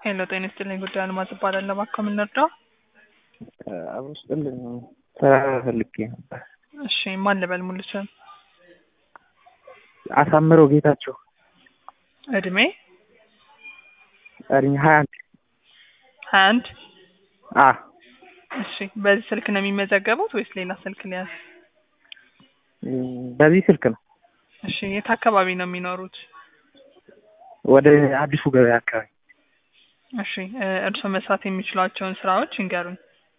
ሄሎ ጤና ይስጥልኝ። ጉዳይ አልማዝ እባላለሁ። እባክዎ ምን ልርዳው? አብሮ ስጥልኝ ስራ ፈልጌ ነበር። እሺ ማን ልበል? ሙሉ ስም፣ አሳምረው ጌታቸው እድሜ፣ እድሜ ሀያ አንድ ሀያ አንድ አ እሺ በዚህ ስልክ ነው የሚመዘገቡት ወይስ ሌላ ስልክ ሊያዝ? በዚህ ስልክ ነው። እሺ የት አካባቢ ነው የሚኖሩት? ወደ አዲሱ ገበያ አካባቢ እሺ እ እርስዎ መስራት የሚችሏቸውን ስራዎች ይንገሩኝ።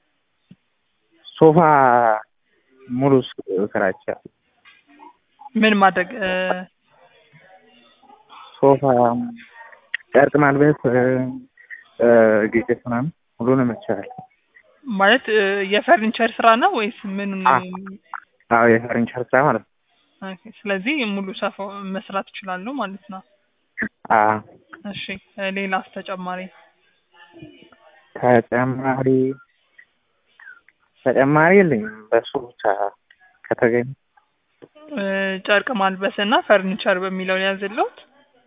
ሶፋ ሙሉ ስ- ስራ ይቻላል። ምን ማድረግ እ ሶፋ፣ ጨርቅ ማልበስ፣ እ እ ጌጤት ምናምን ሁሉንም ይቻላል። ማለት እ የፈርኒቸር ስራ ነው ወይስ ምን? አ አዎ የፈርኒቸር ስራ ማለት ነው። ኦኬ፣ ስለዚህ ሙሉ ሰፋ መስራት ይችላሉ ማለት ነው። አ እሺ እ ሌላስ ተጨማሪ? ተጨማሪ ተጨማሪ የለኝም። በሱ ብቻ ከተገኘ እ ጨርቅ ማልበስ እና ፈርኒቸር በሚለው ያዝልዎት።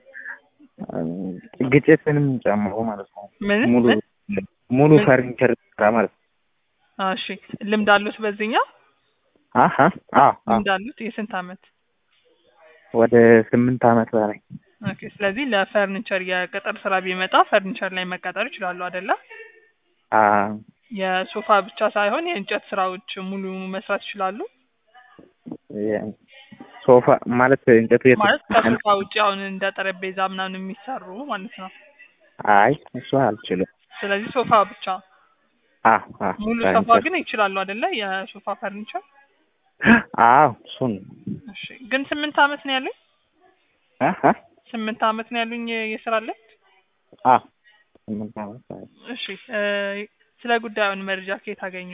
ግጭትንም ጨምሮ ማለት ነው። ምን ሙሉ ምን? ሙሉ ምን? ፈርኒቸር ስራ ማለት ነው። አ፣ እሺ ልምድ አሉት በዚህኛው? አሀ አዎ አዎ ልምድ አሉት? የስንት አመት? ወደ ስምንት አመት በላይ ኦኬ፣ ስለዚህ ለፈርኒቸር የቅጥር ስራ ቢመጣ ፈርኒቸር ላይ መቀጠር ይችላሉ አይደለ? አ የሶፋ ብቻ ሳይሆን የእንጨት ስራዎች ሙሉ መስራት ይችላሉ። የ- ሶፋ ማለት እንጨቱ የት ማለት ከሶፋ ውጭ አሁን እንደ ጠረጴዛ ምናምን የሚሰሩ ማለት ነው። አይ እሱ አልችልም። ስለዚህ ሶፋ ብቻ አ አ ሙሉ ሶፋ ፈርኒቸር ግን ይችላሉ አይደለ? የሶፋ ፈርኒቸር። አዎ እሱን እሺ ግን ስምንት አመት ነው ያሉኝ? አሀ ስምንት አመት ነው ያሉኝ የስራ ላይ? አ ስምንት አመት በላይ እሺ እ ስለ ጉዳዩን መረጃ ከየት አገኙ?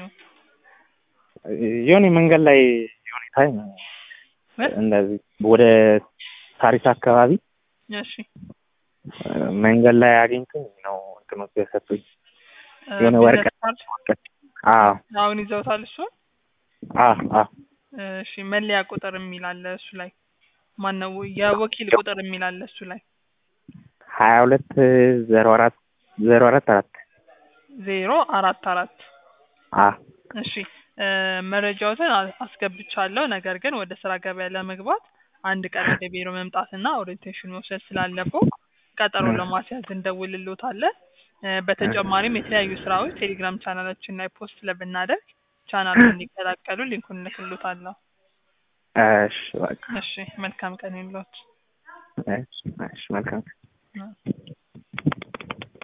የሆነ መንገድ ላይ የሆነ ታይም ምን? እንደዚህ ወደ ሳሪስ አካባቢ እሺ እ መንገድ ላይ አግኝቶኝ ነው እንትኖች የሰጡኝ እ የሆነ ቢዝነስ ወረቀት ካርድ ወረቀት አዎ አሁን ይዘውታል እሱን? አ አ እሺ መለያ ቁጥር የሚል አለ እሱ ላይ ማነው የወኪል ቁጥር የሚል አለ እሱ ላይ ሀያ ሁለት ዜሮ አራት ዜሮ አራት አራት ዜሮ አራት አራት አ እሺ እ መረጃዎትን አ- አስገብቻለሁ። ነገር ግን ወደ ስራ ገበያ ለመግባት አንድ ቀን ወደ ቢሮ መምጣትና ኦሪንቴሽን መውሰድ ስላለብዎ ቀጠሮ እ ለማስያዝ እንደውልልዎታለን። እ በተጨማሪም የተለያዩ ስራዎች ቴሌግራም ቻናላችን ላይ ፖስት ስለምናደርግ ቻናሉን እንዲቀላቀሉ ሊንኩን እልክልዎታለሁ። እሺ በቃ እሺ መልካም ቀን ይሁንልዎት። እሺ እሺ መልካም እ